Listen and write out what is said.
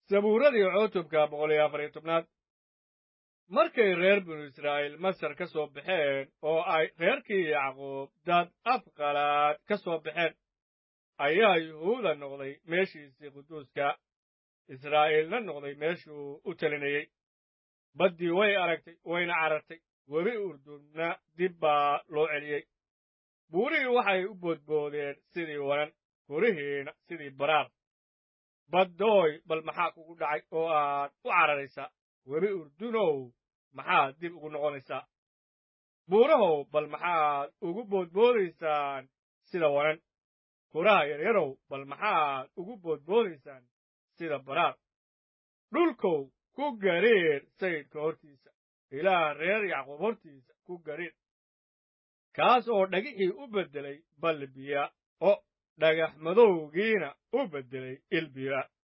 sabuuradii cutubka boqol iyo afar iyo tobnaad markay reer binu israa'iil masar ka soo baxeen oo ay reerkii yacquub dad afqalaad ka soo baxeen ayaa yuhuuda noqday meeshiisii quduuska israa'iilna noqday meeshuu u telinayey baddii way aragtay wayna carartay webi urdunna dib baa loo celiyey buurihii waxay u boodboodeen sidii wanan korihiina sidii baraar baddooy bal maxaa kugu dhacay oo aad u cararaysaa webi urdunow maxaad dib ugu noqonaysaa buurahow bal maxaad ugu boodboodaysaan sida wanan kuraha yaryarow bal maxaad ugu boodboodaysaan sida baraar dhulkow ku gariir sayidka hortiisa ilaah reer yacquub hortiisa ku gariir kaas oo dhagixii u beddelay balli biya oo dhagax madowgiina u beddelay il biya